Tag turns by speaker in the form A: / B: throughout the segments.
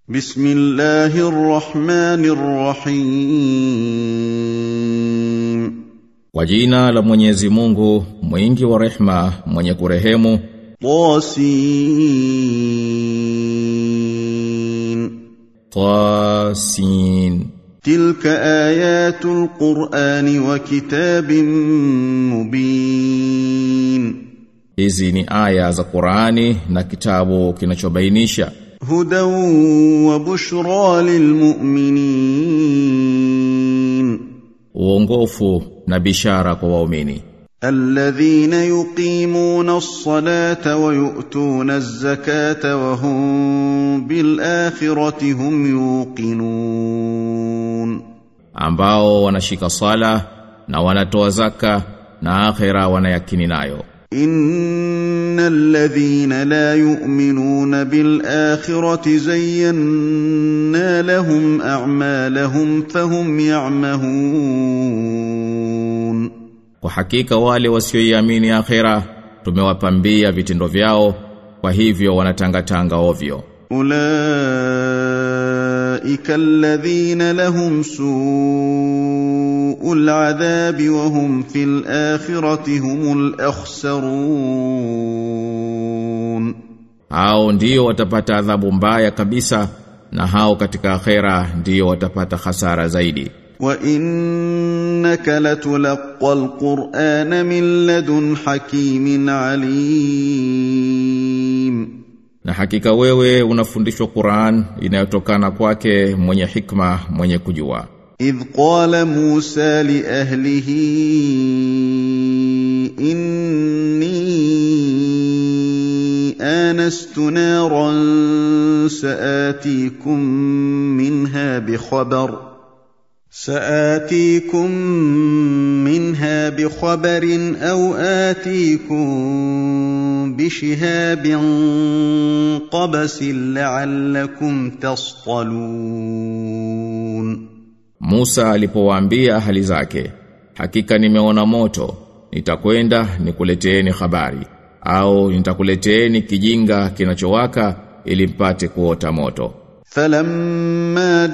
A: بسم الله الرحمن الرحيم
B: Kwa jina la Mwenyezi Mungu, mwingi wa rehma, mwenye kurehemu,
A: طاسين
B: Tasin.
A: تلك آيات القرآن وكتاب مبين
B: Hizi ni aya za Qur'ani na kitabu kinachobainisha
A: هدى وبشرى للمؤمنين
B: uongofu na bishara kwa waumini
A: الذين يقيمون الصلاة ويؤتون الزكاة وهم بالآخرة هم يوقنون
B: ambao wanashika sala na wanatoa zaka na akhera wanayakini nayo
A: إن الذين لا يؤمنون بالآخرة زينا لهم أعمالهم فهم يعمهون
B: kwa hakika wale wasioiamini akhera tumewapambia vitendo vyao kwa hivyo wanatangatanga ovyo
A: أولئك الذين لهم سوء العذاب وهم في الآخرة هم الأخسرون
B: hao ndio watapata adhabu mbaya kabisa na hao katika akhera ndio watapata hasara zaidi
A: وإنك لتلقى القرآن من لدن حكيم عليم
B: na hakika wewe unafundishwa Qur'an inayotokana kwake mwenye hikma mwenye kujua
A: إذ قال موسى لأهله إني آنست نارا سآتيكم منها بخبر سآتيكم منها بخبر أو آتيكم بشهاب قبس لعلكم تصطلون
B: Musa alipowaambia ahali zake hakika nimeona moto nitakwenda nikuleteeni habari au nitakuleteeni kijinga kinachowaka ili mpate kuota moto
A: فلما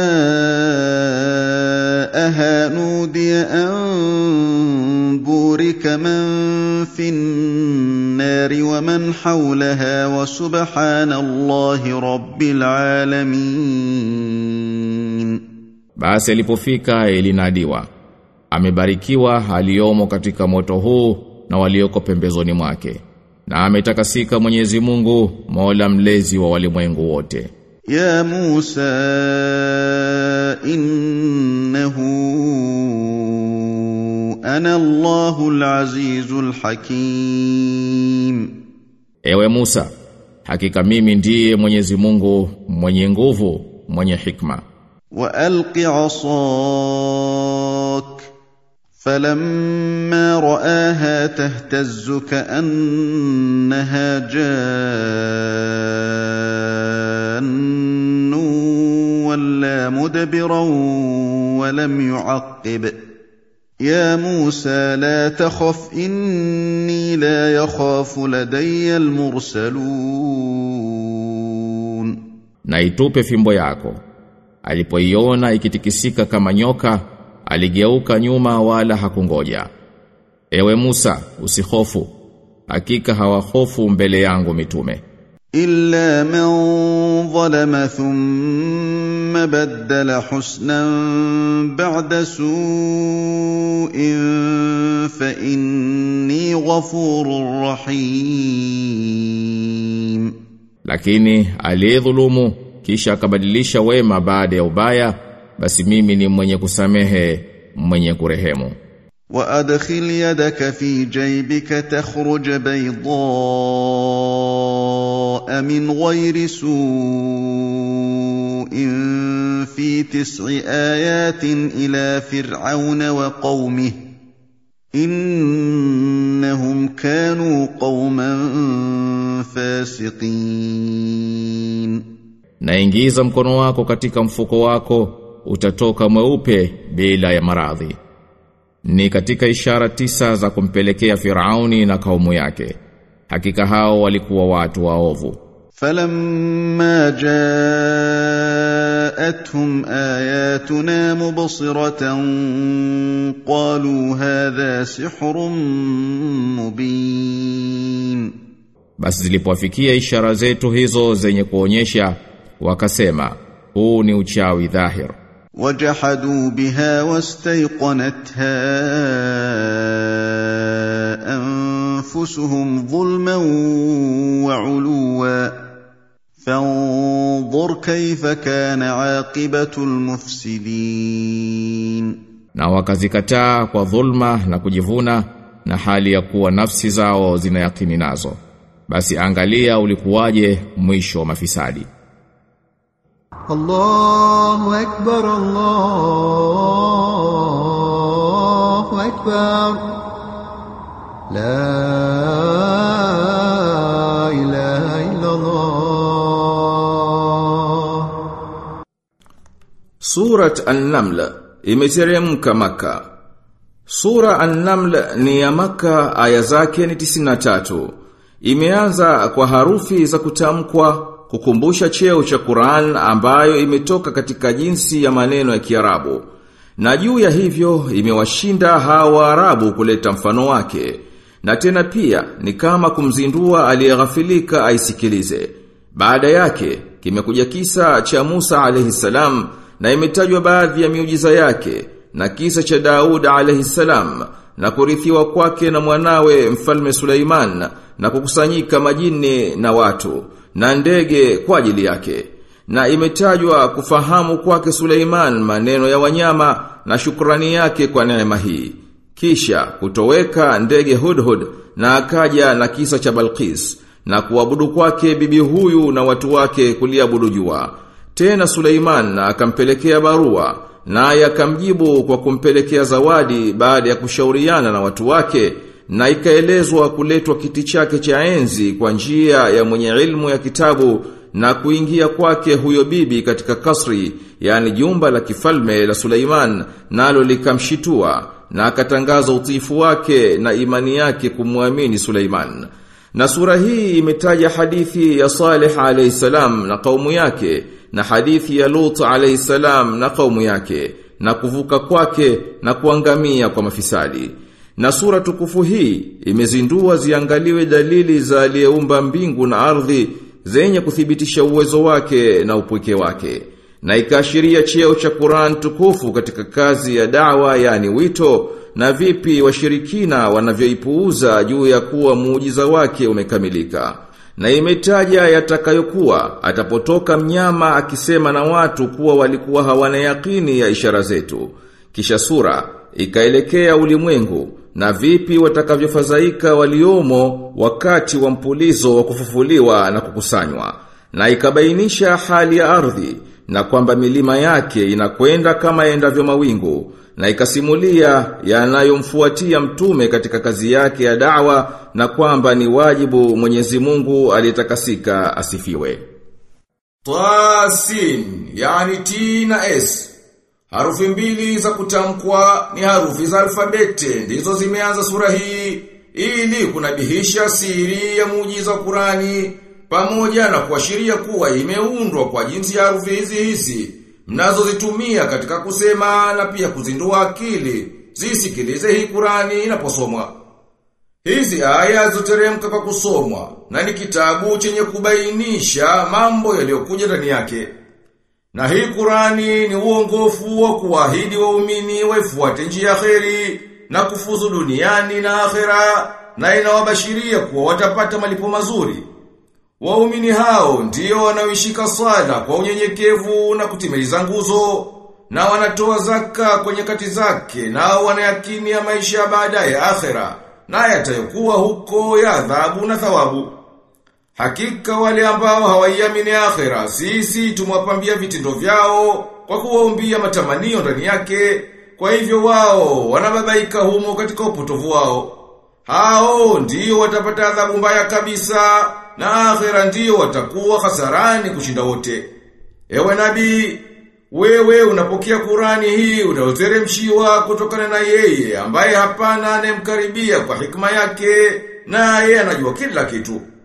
A: جاءها نودي أن بورك من في النار ومن حولها وسبحان الله رب العالمين
B: basi alipofika ilinadiwa amebarikiwa aliyomo katika moto huu na walioko pembezoni mwake na ametakasika Mwenyezi Mungu Mola mlezi wa walimwengu wote
A: يا موسى إنه أنا الله العزيز الحكيم
B: Ewe Musa hakika mimi ndiye Mwenyezi Mungu mwenye nguvu mwenye hikma
A: والق عصاك فلما راها تهتز كانها جان ولا مدبرا ولم يعقب يا موسى لا تخف اني لا يخاف لدي المرسلون
B: na itupe fimbo yako alipoiona ikitikisika kama nyoka aligeuka nyuma wala hakungoja ewe Musa usihofu hakika hawahofu mbele yangu mitume
A: إلا من ظلم ثم بدل حسنا بعد سوء فإني غفور رحيم
B: lakini aliyedhulumu kisha akabadilisha wema baada ya ubaya basi mimi ni mwenye kusamehe mwenye kurehemu
A: وأدخل يدك في جيبك تخرج بيضاء من غير سوء في تسع آيات إلى فرعون وقومه إنهم كانوا قوما فاسقين
B: na ingiza mkono wako katika mfuko wako utatoka mweupe bila ya maradhi ni katika ishara tisa za kumpelekea Firauni na kaumu yake hakika hao walikuwa watu waovu
A: فلما جاء جاءتهم اياتنا مبصره قالوا هذا سحر مبين
B: Basi zilipowafikia ishara zetu hizo zenye kuonyesha wakasema huu ni uchawi dhahir
A: وجحدوا بها واستيقنتها انفسهم ظلما وعلوا فانظر كيف كان عاقبه المفسدين
B: na wakazikataa kwa dhulma na kujivuna na hali ya kuwa nafsi zao zina yakini nazo basi angalia ulikuwaje mwisho wa mafisadi
C: الله أكبر الله أكبر لا إله إلا الله
D: Surat An-Naml imeteremka Maka. Sura An-Naml ni ya Maka, aya zake ni 93. Imeanza kwa harufi za kutamkwa kukumbusha cheo cha Qur'an ambayo imetoka katika jinsi ya maneno ya Kiarabu. Na juu ya hivyo imewashinda hawa Arabu kuleta mfano wake. Na tena pia ni kama kumzindua aliyeghafilika aisikilize. Baada yake kimekuja kisa cha Musa alayhi salam na imetajwa baadhi ya miujiza yake na kisa cha Daud alayhi salam na kurithiwa kwake na mwanawe mfalme Suleiman na kukusanyika majini na watu na ndege kwa ajili yake na imetajwa kufahamu kwake Suleiman maneno ya wanyama na shukrani yake kwa neema hii kisha kutoweka ndege Hudhud na akaja na kisa cha Balqis na kuabudu kwake bibi huyu na watu wake kuliabudu jua tena Suleiman akampelekea barua naye akamjibu kwa kumpelekea zawadi baada ya kushauriana na watu wake na ikaelezwa kuletwa kiti chake cha enzi kwa njia ya mwenye ilmu ya kitabu na kuingia kwake huyo bibi katika kasri yani jumba la kifalme la Suleiman nalo likamshitua na akatangaza utiifu wake na imani yake kumwamini Suleiman na sura hii imetaja hadithi ya Saleh alayhi salam na kaumu yake na hadithi ya Lut alayhi salam na kaumu yake na kuvuka kwake na kuangamia kwa mafisadi. Na sura tukufu hii imezindua ziangaliwe dalili za aliyeumba mbingu na ardhi zenye kuthibitisha uwezo wake na upweke wake. Na ikaashiria cheo cha Qur'an tukufu katika kazi ya dawa yani wito na vipi washirikina wanavyoipuuza juu ya kuwa muujiza wake umekamilika. Na imetaja yatakayokuwa atapotoka mnyama akisema na watu kuwa walikuwa hawana yakini ya ishara zetu. Kisha sura ikaelekea ulimwengu na vipi watakavyofadhaika waliomo wakati wa mpulizo wa kufufuliwa na kukusanywa. Na ikabainisha hali ya ardhi na kwamba milima yake inakwenda kama endavyo mawingu na ikasimulia yanayomfuatia mtume katika kazi yake ya da'wa na kwamba ni wajibu Mwenyezi Mungu aliyetakasika asifiwe. Tasin, yani T na S. Harufi mbili za kutamkwa ni harufi za alfabete ndizo zimeanza sura hii ili kunabihisha siri ya muujiza wa Qurani pamoja na kuashiria kuwa imeundwa kwa jinsi ya harufi hizi hizi mnazozitumia katika kusema na pia kuzindua akili zisikilize hii Qurani inaposomwa. Hizi aya zoteremka kwa kusomwa na ni kitabu chenye kubainisha mambo yaliyokuja ndani yake. Na hii Qurani ni uongofu wa kuahidi waumini waifuate njia ya kheri na kufuzu duniani na akhera na inawabashiria kuwa watapata malipo mazuri. Waumini hao ndio wanaoishika swala kwa unyenyekevu na kutimiliza nguzo na wanatoa zaka kwa nyakati zake na wanayakini ya maisha baada ya akhera na yatayokuwa huko ya adhabu na thawabu. Hakika wale ambao hawaiamini akhera sisi tumwapambia vitindo vyao kwa kuwaumbia matamanio ndani yake kwa hivyo wao wanababaika humo katika upotovu wao. Hao ndio watapata adhabu mbaya kabisa na akhera ndio watakuwa hasarani kushinda wote. Ewe nabii, wewe unapokea Qurani hii unayoteremshiwa kutokana na yeye ambaye hapana anemkaribia kwa hikma yake na yeye anajua kila kitu.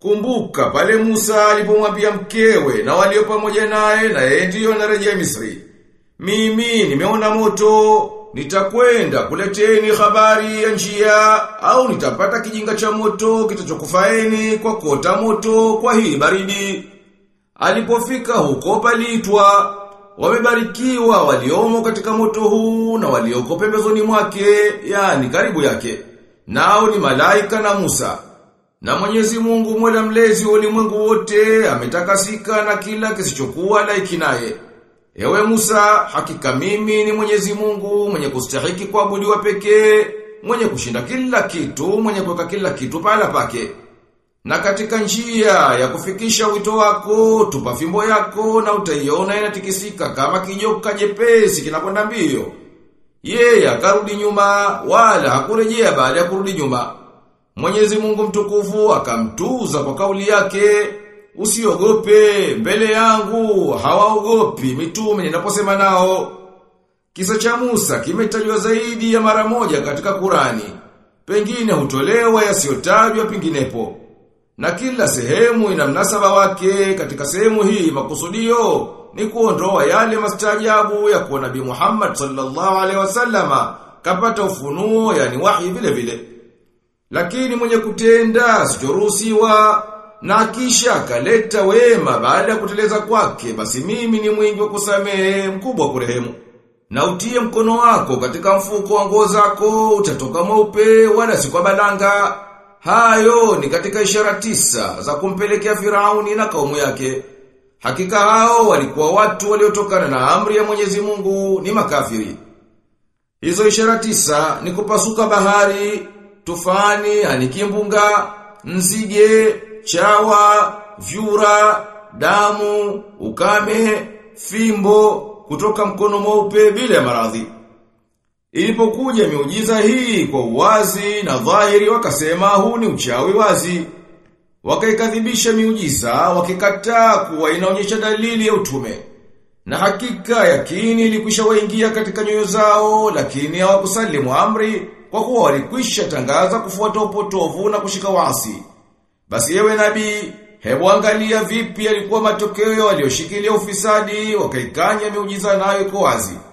D: Kumbuka pale Musa alipomwambia mkewe na walio pamoja naye na yeye ndiyo anarejea Misri. Mimi nimeona moto, nitakwenda kuleteni habari ya njia au nitapata kijinga cha moto kitachokufaeni kwa kota moto kwa hii baridi. Alipofika huko paliitwa wamebarikiwa waliomo katika moto huu na walioko pembezoni mwake, yani karibu yake. Nao ni malaika na Musa. Na Mwenyezi Mungu Mola mlezi wa ulimwengu wote ametakasika na kila kisichokuwa laiki naye. Ewe Musa, hakika mimi ni Mwenyezi Mungu mwenye kustahiki kuabudiwa pekee, mwenye kushinda kila kitu, mwenye kuweka kila kitu pahala pake. Na katika njia ya kufikisha wito wako, tupa fimbo yako na utaiona inatikisika kama kijoka jepesi kinakwenda mbio. Yeye akarudi nyuma wala hakurejea baada ya kurudi nyuma. Mwenyezi Mungu mtukufu akamtuza kwa kauli yake, usiogope mbele yangu, hawaogopi mitume ninaposema nao. Kisa cha Musa kimetajwa zaidi ya mara moja katika Kurani. Pengine hutolewa yasiyotajwa penginepo. Na kila sehemu ina mnasaba wake katika sehemu hii makusudio ni kuondoa yale mastajabu ya kuwa Nabii Muhammad sallallahu alaihi wasallama kapata ufunuo yani wahi vile vile. Lakini mwenye kutenda sichoruhusiwa na kisha kaleta wema baada ya kuteleza kwake basi mimi ni mwingi wa kusamehe mkubwa wa kurehemu. Na utie mkono wako katika mfuko wa nguo zako utatoka mweupe wala si kwa balanga. Hayo ni katika ishara tisa za kumpelekea Firauni na kaumu yake. Hakika hao walikuwa watu waliotokana na amri ya Mwenyezi Mungu ni makafiri. Hizo ishara tisa ni kupasuka bahari, tufani, anikimbunga, nzige, chawa, vyura, damu, ukame, fimbo, kutoka mkono mweupe bila ya maradhi. Ilipokuja miujiza hii kwa uwazi na dhahiri wakasema huu ni uchawi wazi. Wakaikadhibisha miujiza, wakikataa kuwa inaonyesha dalili ya utume. Na hakika yakini ilikwisha waingia katika nyoyo zao, lakini hawakusalimu amri kwa kuwa walikwisha tangaza kufuata upotovu na kushika wasi. Basi yewe nabii, hebu angalia vipi yalikuwa matokeo walioshikilia ufisadi, wakaikanya miujiza nayo iko wazi.